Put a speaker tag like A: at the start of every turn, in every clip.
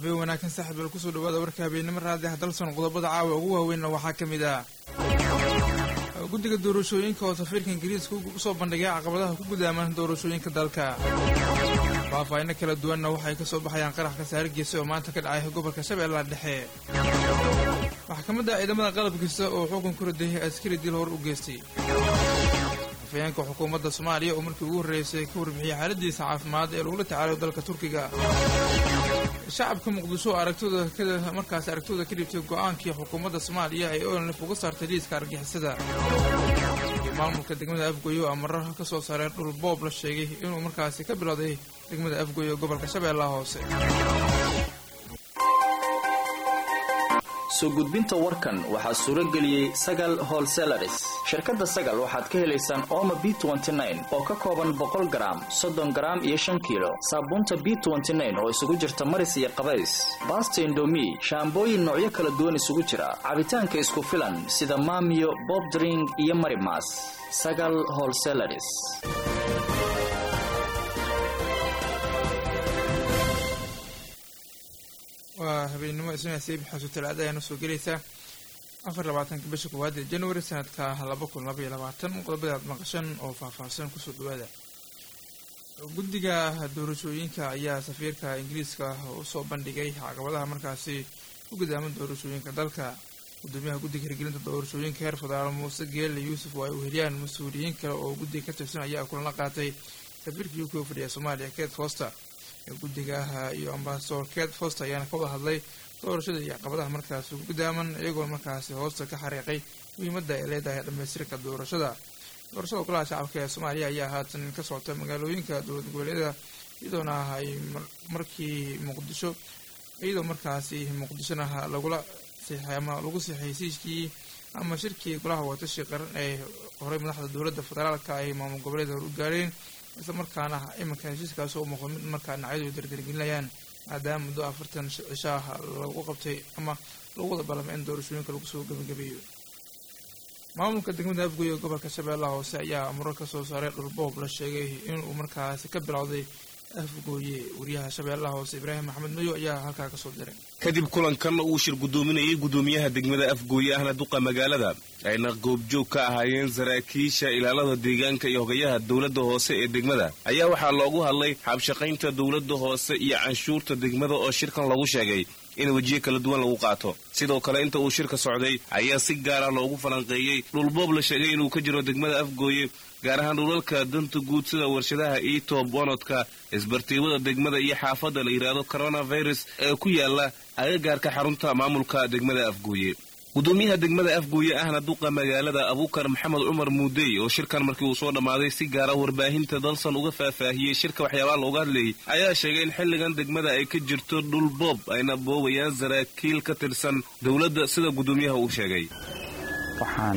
A: habeen wanaagsan saaxiib bal kusoo dhawaada warka habeennimo raadi ah dalson qodobada caawa ugu waaweynna waxaa ka mid ah guddiga doorashooyinka oo safiirka ingiriiska usoo bandhigay caqabadaha ku gudaaman doorashooyinka dalka faahfaahinno kala duwanna waxay ka soo baxayaan qarax kasaarigiisa oo maanta ka dhacay gobolka shabeellaha dhexe maxkamadda ciidamada qalabkiisa oo xukun ku riday askari dil hor u geystay afayeenka xukuumadda soomaaliya oo markii ugu horreysay ka warbixiyey xaaladiisa caafimaad ee lagula tacaalayo dalka turkiga shacabka muqdisho aragtooda markaasi aragtooda ka dhibtay go'aankii xukuumadda soomaaliya ay onlif uga saartay liiska argixisada iyo maamulka degmada afgoyo amaro ka soo saareen dhul boob la sheegay inuu markaasi ka bilowday degmada afgoyo gobolka shabeellaha hoose
B: soo gudbinta warkan waxaa suuro geliyey sagal holselaris shirkadda sagal waxaad ka helaysaan ooma b oo ka kooban boqol garaam soddon garaam iyo shan kiilo saabuunta b oo isugu jirta maris iyo qabays baasta indomi shaambooyin noocyo kala duwan isugu jira cabitaanka isku filan sida maamiyo bobdring iyo marimas sagal holselaris
A: waa habeennimo isnaasii bixasu talaada ayaana soo gelaysaa afar labaatanka bisha koowaad ee january sanadka laba kun laba iyo labaatan qodobada aad maqashan oo faahfaahsan kusoo dhawaada guddiga doorashooyinka ayaa safiirka ingiriiska usoo bandhigay caqabadaha markaasi ku gudaaman doorashooyinka dalka gudoomiyaha guddiga hirgelinta doorashooyinka heer federaal muuse geelle yuusuf oo ay uheliyaan mas-uuliyiin kale oo guddiga ka tirsan ayaa kulan la qaatay safiirka u k oo fadhiya soomaaliya ket foster guddigaha iyo ambasador ket foster ayaana ka wada hadlay doorashada iyo caqabadaha markaasi ku gudaaman iyagoo markaasi hoosta ka xariiqay muhiimadda ay leedahay dhamaystirka doorashada doorashada golaha shacabka ee soomaaliya ayaa haatan ka socota magaalooyinka dowlad goboleedyada iyadoona ay markii muqdisho iyadoo markaasi muqdishona lagula siixay ama lagu siixay hesiiskii ama shirkii golaha watashi qaran ee horey madaxda dowladda federaalka ay maamul goboleeda hor u gaareen isla markaana iminka heshiiskaasi u muuqdo mid markaa dhinacyadu dardargelinayaan maadaama muddo afartan cishaah lagu qabtay ama lagu wada ballamay in doorashooyinka lagu soo gebagabeeyo maamulka degmada afgoye gobolka shabeellaha hoose ayaa amuro ka soo saaray dhulboob la sheegay inuu markaasi ka bilowday afgooye wariyaha shabeellaha hoose ibraahim maxamed mayo ayaa halkaa kasoo diray
C: kadib kulankan uu shir guddoominayay guddoomiyaha degmada afgooye ahna duqa magaalada ayna goobjoog ka ahaayeen saraakiisha ilaalada deegaanka iyo hogayaha dowladda hoose ee degmada ayaa waxaa loogu hadlay xabshaqaynta dowladda hoose iyo canshuurta degmada oo shirkan lagu sheegay in wejiyo kala duwan lagu qaato sidoo kale inta uu shirka socday ayaa si gaara loogu falanqeeyey dhulboob la sheegay inuu ka jiro degmada afgooye gaar ahaan dhulalka danta guud sida warshadaha iitob bonodka isbartiibada degmada iyo xaafadda la yidhaahdo coronavirus ee ku yaala agagaarka xarunta maamulka degmada afgooye guddoomiyaha degmada afgooye ahna duqa magaalada abuukar maxamed cumar muudey oo shirkan markii uu soo dhammaaday si gaara warbaahinta dalsan uga faahfaahiyey shirka waxyaabaa looga hadlayay ayaa sheegay in xilligan degmada ay ka jirto dhul boob ayna boobayaan saraakiil ka tirsan dowladda sida guddoomiyaha uu sheegay
D: waxaan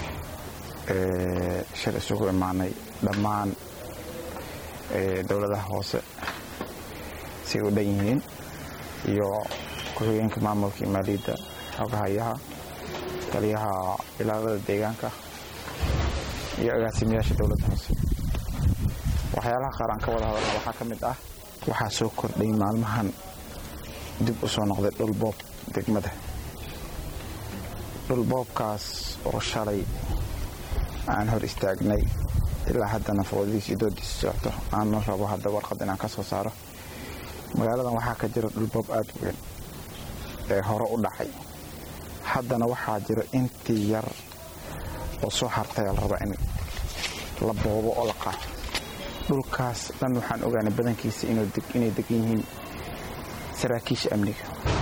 D: shir isugu imaanay dhammaan dowladaha hoose say u dhan yihiin iyo ku-xigeenka maamulka iyo maaliyadda xogahayaha taliyaha ilaalada deegaanka iyo agaasimayaasha dowladda hoose waxyaalaha qaar aan ka wada hadalna waxaa ka mid ah waxaa soo kordhay maalmahan dib u soo noqday dhulboob degmada dhulboobkaas oo shalay aan hor istaagnay ilaa haddana foodiis iyo doodiis socto aanna rabo hadda warqad inaan ka soo saaro magaaladan waxaa ka jira dhulboob aada u weyn ee hore u dhacay haddana waxaa jira intii yar oo soo hartay la raba in la boobo oo la qaato dhulkaas dhan waxaan ogaanay badankiisa inay degan yihiin saraakiisha amniga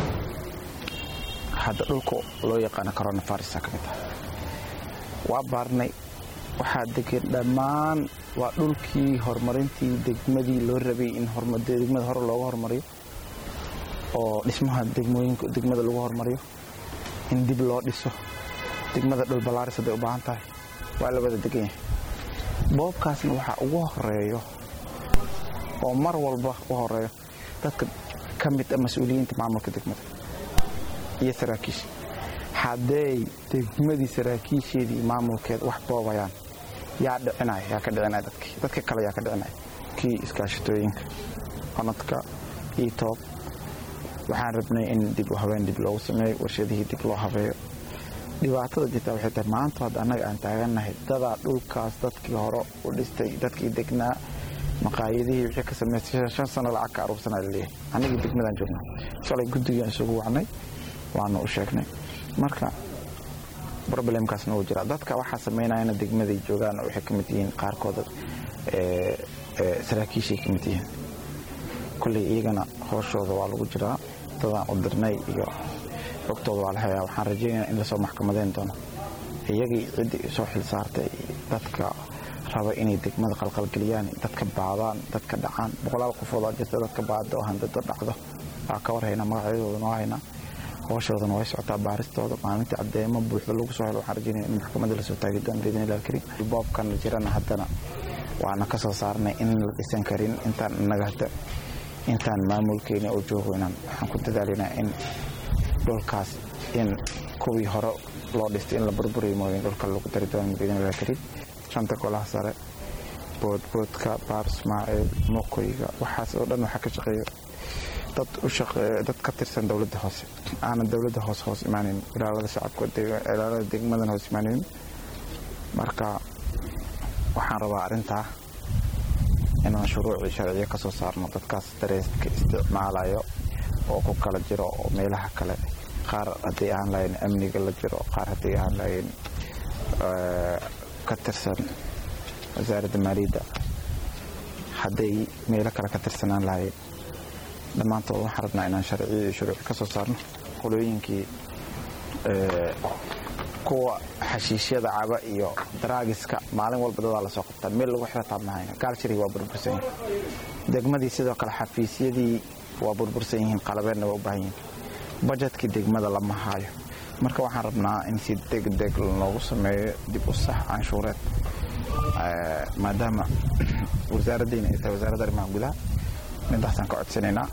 D: hadda dhulka loo yaqaano coronavirisa ka mid ah waa baarnay waxaa degan dhammaan waa dhulkii horumarintii degmadii loo rabay in degmada hore looga hormariyo oo dhismaha degmooyinka degmada lagu hormariyo in dib loo dhiso degmada dhulbalaaris hadday u baahan tahay waa la wada degan yahay boobkaasna waxaa ugu horeeyo oo mar walba u horeeyo dadka ka mid a mas-uuliyiinta maamulka degmada iyo saraakiisha hadday degmadii saraakiisheedii maamulkeeda wax boobayaan yaa dhicinaya yaa ka dhicinaya dadkii dadka kale yaa ka dhicinaya kii iskaashatooyinka qanadka etoob waxaan rabnay in dib u habeen dib loogu sameeyo warshadihii dib loo habeeyo dhibaatada jirta waxay tahay maanta hadda annaga aan taagannahay dadaa dhulkaas dadkii hore u dhistay dadkii degnaa maqaayadihii wixii ka samaystay shan sano lacag ka aruursanaa laleeyahay annagii degmadaan joognaa shalay guddigaan isugu wacnay waana u sheegnay marka problemkaasna wuu jiraa dadka waxaa samaynayana degmaday joogaan waxay ka mid yihiin qaarkooda saraakiishay ka mid yihiin kolley iyagana hooshooda waa lagu jiraa dadaan u dirnay iyo xogtooda waa la hayaa waxaan rajaynayaa in lasoo maxkamadeyn doono iyagii ciddii soo xil saartay dadka raba inay degmada qalqalgeliyaan dadka baadaan dadka dhacaan boqolaal qofoodaa jirta dadka baada oo handado dhacdo waa ka warhaynaa magacyadoodana waa haynaa hooshoodan way socotaa baaristooda maalintii caddeemo buuxda lagu soo helo waxaan rajaynaya in maxkamadda lasoo taagi doono biidni illahi alkariim boobkan jirana haddana waana ka soo saarnay in la dhisan karin intaan innaga hadda intaan maamulkeena oo joogo inaan waxaan ku dadaalinaa in dhulkaas in kuwii hore loo dhistay in la burburiyo mooyin dhulka lagu dari doono biidni illahi alkariim shanta golaha sare boodboodka baar ismaaciil moqoyga waxaas oo dhan waxaa ka shaqeeya dad u shaqeeya dad ka tirsan dowladda hoose aanan dowladda hoose hoos imaanin ilaalada shacabka ilaalada degmadan hoos imaanin marka waxaan rabaa arrintaa inaan shuruucii sharciyo ka soo saarno dadkaas dareeska isticmaalayo oo ku kala jiro oo meelaha kale qaar hadday ahaan lahayn amniga la jiro qaar hadday ahaan lahayn ka tirsan wasaaradda maaliyadda hadday meelo kale ka tirsanaan lahayn dhammaantood waxaan rabnaa inaan sharciyo iyo shuruuci ka soo saarno qolooyinkii kuwa xashiishyada caba iyo daraagiska maalin walba dadaa lasoo qabtaa meel lagu xirataa mahayna gaalshiri waa burbursan yihin degmadii sidoo kale xafiisyadii waa burbursan yihiin qalabeedna waa u baahan yihiin bajetkii degmada lama haayo marka waxaan rabnaa in si degdeg loogu sameeyo dib u sax canshuureed maadaama wasaaraddiina ay tahay wasaaradda arrimaha gudaha midaasaan ka codsanaynaa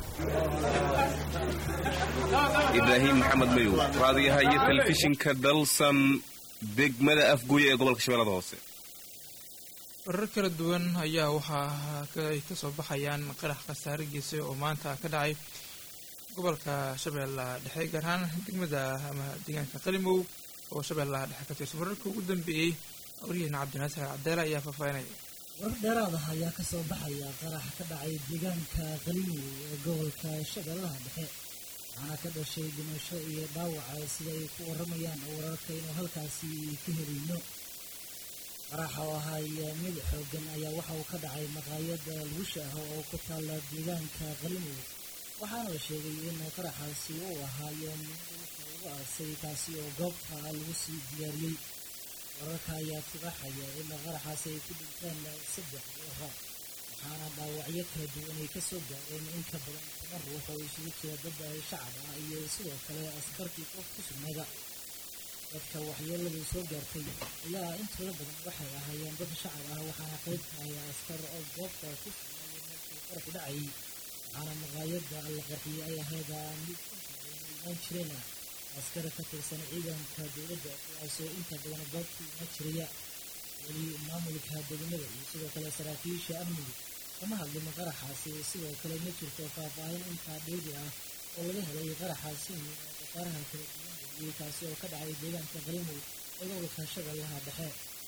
C: ibraahim maxamed mayow raadiyaha iyo telefishinka dalsan degmada afguuya ee gobolka shabeellada hoose
A: warar kala duwan ayaa waxaa ay ka soo baxayaan qarax khasaare geysay oo maanta ka dhacay gobolka shabeellaha dhexe gaar ahaan degmada ama deegaanka qalimow oo shabeellaha dhexe ka tirsan wararka ugu dambeeyey waryaheena cabdinaasir cabdeele ayaa faahfaahinaya
E: warar dheeraad ah ayaa ka soo baxaya qarax ka dhacay deegaanka qalimow ee gobolka shabeellaha dhexe waxaana ka dhashay dhimasho iyo dhaawaca sida ay ku waramayaan oo wararka inuu halkaasi ka helayno qaraxa oo ahaaya mid xoogan ayaa waxa uu ka dhacay maqaayada lagu shaaho oo ku taalla deegaanka qalimow waxaana la sheegay in qaraxaasi uu ahaayo dhulka lagu aasay kaasi oo goobta lagu sii diyaariyey wararka ayaa tibaxaya in qaraxaasi ay ku dhinteen saddex ruuxa waxaana dhaawacyo kala duwan ay ka soo gaareen in ka badan toban ruux oo isugu jira dad shacab ah iyo sidoo kale askartii qof ku sugnaada dadka waxyeeladu soo gaartay ayaa intooda badan waxay ahaayeen dad shacab ah waxaana qayb ka haya askar oo goobta ku sugnaayo markii qarxu dhacayay waxaana maqaayada la qarxiyey ay ahayd mid inta badan imaan jireen ah askar ka tirsan ciidanka dowladda kuwaasoo inta badan goobta imaan jiraya weli maamulka degmada iyo sidoo kale saraakiisha amniga kama hadlin qaraxaasi sidoo kale ma jirto faahfaahin intaa dheeri ah oo laga helay qaraxaasi khasaaraha kala duwan geliyey kaasi oo ka dhacay deegaanka qalimow ee gobolka shabeellaha dhexe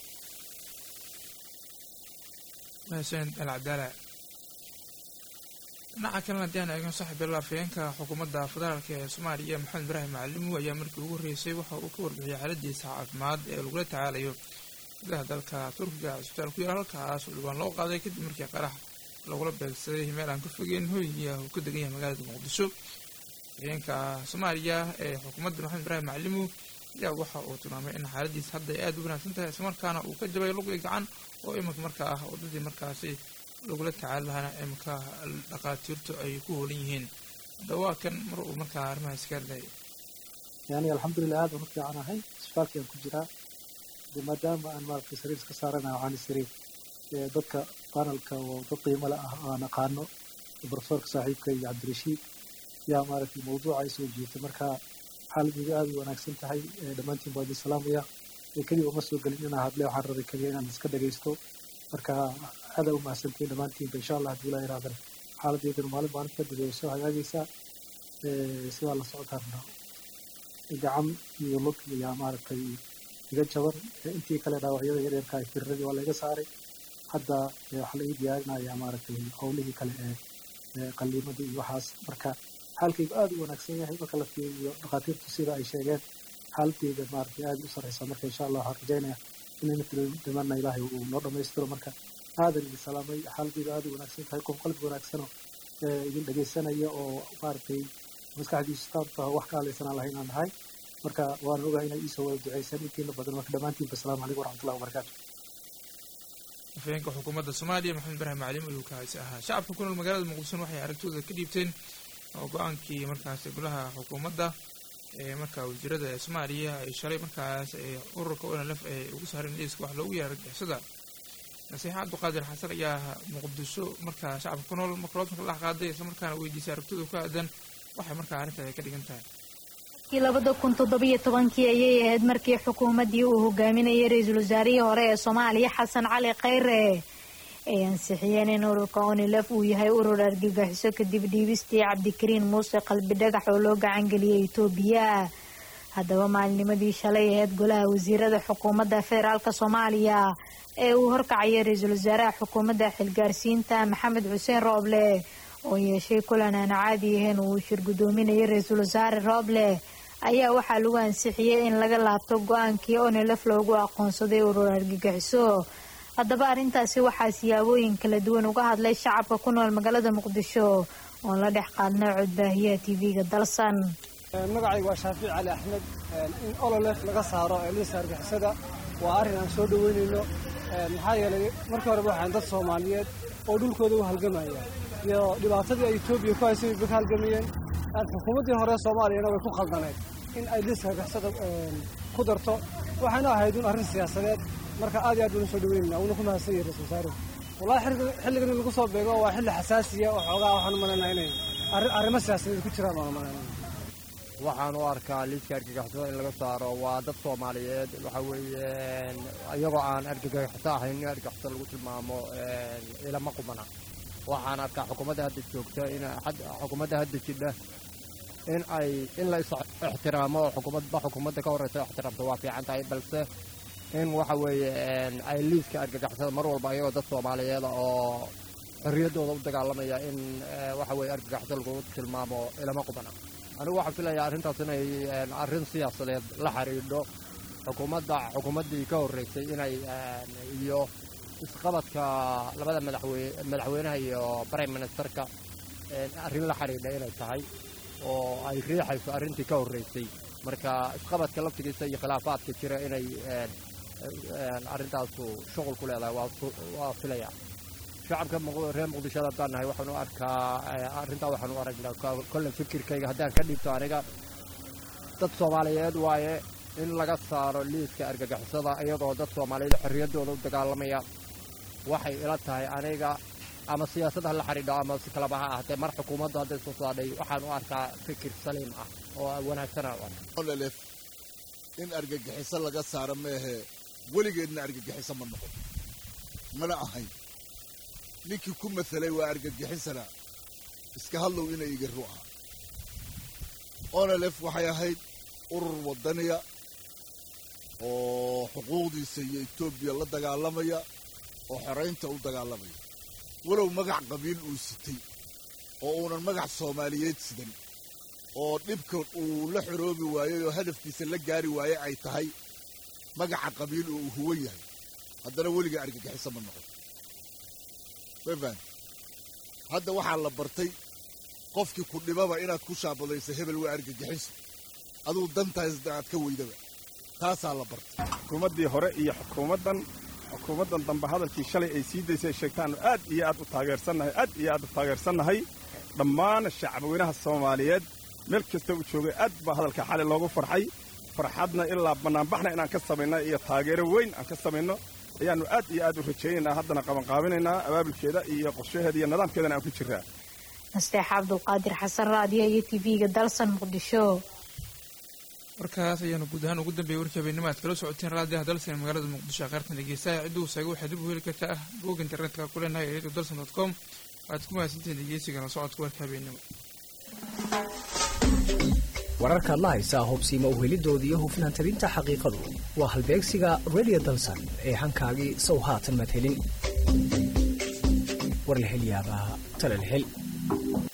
A: mahadsan alcabdaala dhinaca kalena haddii aan eegno saaxiibyal afhayeenka xukuumadda federaalk ee soomaaliya maxamed ibraahim macalimu ayaa markii ugu horreysay waxa uu ka warbixiyay xaaladiisa caafimaad ee lagula tacaalayo gudaha dalka turkiga cisbitaal ku yaal halkaas oo dhibaan loo qaaday kadib markii qarax lagula beegsaday meel aan ka fogeyn hooyiga uu ka degan yahay magaalada muqdisho afhayeenka soomaaliya ee xukuumadda maxamed ibraahim macalimu ayaa waxa uu tilmaamay in xaaladiisa hadda ay aada u wanaagsan tahay islamarkaana uu ka jabay luqi gacan oo iminka markaa ah waddadii markaasi lagula tacaali lahaana iminka dhaqaatiirtu ay ku hoolan yihiin hadda waa kan mar uu markaa arrimaha iska hadlayay
F: yani alxamdulilah aad baan u fiican ahay isbitaalkiyaan ku jiraa de maadaama aan maaragtay sariir iska saaranayo waxaan isiri dadka panelka oo dad qiimo le ah aan aqaano profesorka saaxiibka iyo cabdirashiid yaa maaragtay mawduuca ay soo jiitay marka xaaladeydu aad u wanaagsan tahay dhammaantiin baa idin salaamaya keliya uma soo gelin inaan hadle waxaan rabay keliya inaan iska dhagaysto marka aada u mahadsantiin dhammaantiinba insha allah haddii ilaa iraadana xaaladeydana maalin maalin kadib way soo hagaagaysaa sidaa la socotaana gacan iyo lug ayaa maaragtay iga jaban intii kale dhaawacyada yaryarka ay firiradii waa laiga saaray hadda waxaa la ii diyaarinayaa maaragtay howlihii kale ee qaliimadii iyo waxaas marka xaalkaygu aad u wanaagsan yahay marka la fiiriyo dhakhaatiirtu sida ay sheegeen xaaladeyda maaragtay aad u sarreysa marka insha allah waxaan rajaynaya inayna dhimanna ilaahay uu noo dhammaystiro marka aadan idin salaamay xaaladeydu aad u wanaagsan tahay qof qalbi wanaagsanoo idin dhegaysanaya oo maaragtay maskaxdiisu taabta wax ka hadlaysanaan lahayn aan nahay marka waan ogahay inay iisoo wada duceysan intiina badan marka dhammaantiinba asalaamu calaykum waraxmatullahi wabarakaatu
A: afhayeenka xukuumadda soomaaliya maxamed ibraahim macaliim ayuu kaasi ahaa shacabka ku nool magaalada muqdisho waxay aragtooda ka dhiibteen oo go-aankii markaasi golaha xukuumadda ee markaa wasiirada ee soomaaliya ay shalay markaas ee ururka onlf ay ugu saareen liiska wax loogu yeera argixisada nasiixa cabdiqaadir xasan ayaa muqdisho markaa shacabka ku nool makroodka la qaaday islamarkaana weydiisay aragtooda ku aadan waxay markaa arrintaada ka dhigan tahay
G: labada kun toddobiyo tobankii ayay ahayd markii xukuumaddii uu hogaaminayay ra-iisul wasaarihii hore ee soomaaliya xasan cali khayre ay ansixiyeen in ururka onilef uu yahay urur argagixiso kadib dhiibistii cabdikariin muuse qalbi dhagax oo loo gacangeliyay itoobiya haddaba maalinimadii shalay ahayd golaha wasiirada xukuumadda federaalk soomaaliya ee uu horkacayay ra-iisul wasaaraha xukuumadda xilgaarsiinta maxamed xuseen rooble oo yeeshay kulan aan caadi ahayn uu shir guddoominayay ra-iisul wasaare rooble ayaa waxaa lagu ansixiyey in laga laabto go-aankii onilef loogu aqoonsaday urur argagixiso haddaba arrintaasi waxaa siyaabooyin kala duwan uga hadlay shacabka ku nool magaalada muqdisho oon la dhex qaadnay codbaahiyaha tv-ga dalsan
H: magacayga waa shaafic cali axmed in ololef laga saaro liiska argixisada waa arrin aan soo dhoweynayno maxaa yeelay markii horeba waxaan dad soomaaliyeed oo dhulkooda u halgamaya iyo dhibaatadii ay etoobiya ku haysay bay ka halgamayeen xukuumaddii hore soomaaliyana way ku khaldanayd in ay liiska argixisada ku darto waxayna ahayd un arrin siyaasadeed marka aad iyo aad baynu soo dhaweynayna uuna ku mahadsan yahay ra-isul wasaaruhu wallahi xilligan in lagu soo beego waa xilli xasaasiya oo xoogaa waxaan umalaynaa inay arrimo siyaasadeed ku jiraan baan umalaynaa
I: waxaan u arkaa liiska argagixisada in laga saaro waa dad soomaaliyeed waxa weeye iyagoo aan argagaxiso ahayn in argagixiso lagu tilmaamo ilama qubana waxaan arkaa xukuumadda hadda joogta in xukuumadda hadda jidha in ay in la is ixtiraamo oo xukuumadba xukuumadda ka horreysa ixtiraamto waa fiican tahay balse in waxa weeye ay liiska argagixisada mar walba iyagoo dad soomaaliyeed oo xorriyaddooda u dagaalamaya in waxa weeye argagaxiso lagu tilmaamo ilama qubana anigu waxaan filayaa arrintaas inay arrin siyaasadeed la xidhiidho xukuumadda xukuumaddii ka horreysay inay iyo isqabadka labada madaxweyne madaxweynaha iyo prime ministerka arrin la xidhiidha inay tahay oo ay riixayso arrintii ka horreysay marka isqabadka laftigiisa iyo khilaafaadka jira inay arrintaasu shuqul ku leedahay waa filaya shacabka reer muqdishada haddaan nahay waxaan u arkaa arrintaa waxaan u aragnaa kolle fikirkayga haddaan ka dhiibto aniga dad soomaaliyeed waaye in laga saaro liiska argagixisada iyadoo dad soomaaliyeed xorriyaddooda u dagaalamaya waxay ila tahay aniga ama siyaasad ha la xidhiidho ama si kalaba ha ahatee mar xukuumaddu hadday soo saadhay waxaan u arkaa fikir saliim ah oo wanaagsanaan u arka
J: in argagixiso laga saaro meehe weligeedna argagixiso ma noqon mana ahayn ninkii ku matalay waa argagixisana iska hadlow inay iga ruuca onelef waxay ahayd urur waddaniya oo xuquuqdiisa iyo etoobiya la dagaalamaya oo xoraynta u dagaalamaya walow magac qabiil uu sitay oo uunan magac soomaaliyeed sidan oo dhibka uu la xoroobi waayey oo hadafkiisa la gaari waayey ay tahay magaca qabiil oo uu huwan yahay haddana weliga argagixiso ma noqon wefan hadda waxaa la bartay qofkii ku dhibaba inaad ku shaabadayso hebel waa argagixiso aduu dantaas aad ka weydaba taasaa la bartay
K: xukuumaddii hore iyo xukuumaddan xukuumaddan dambe hadalkii shalay ay sii daysay sheegtaannu aad iyo aad u taageersannahay aad iyo aad u taageersannahay dhammaan shacabweynaha soomaaliyeed meel kasta uu joogay aad baa hadalka xali loogu farxay farxadna ilaa bannaanbaxna inaan ka samayna iyo taageero weyn aan ka samayno ayaannu aad iyo aad u rajaynaynaa haddana qabanqaabinaynaa abaabulkeeda iyo qorshaheeda iyo nidaamkeedana aan ku jirraa
G: nasteex cabdulqaadir xasan raadiyo iyo tv-ga dalsan muqdisho
A: warkaas ayaanu guud ahaan ugu dambeeyey warkii habeenimo aad kala socoteen raadiyaha dalsan magaalada muqdisho qaartan dhegeystaha cidduu saaga waxaad dib u heli kartaa bog internetka ku leenahay radio dalsan dot com waxaad ku mahadsantihiin dhegeysiga la socodka warka habeenimo
L: wararkaad la haysaa hubsiima uhelidooda iyo hufnaan tabinta xaqiiqadu waa halbeegsiga radio dalsan ee hankaagii sow haatan madhelin war la hel yaabaa tala la hel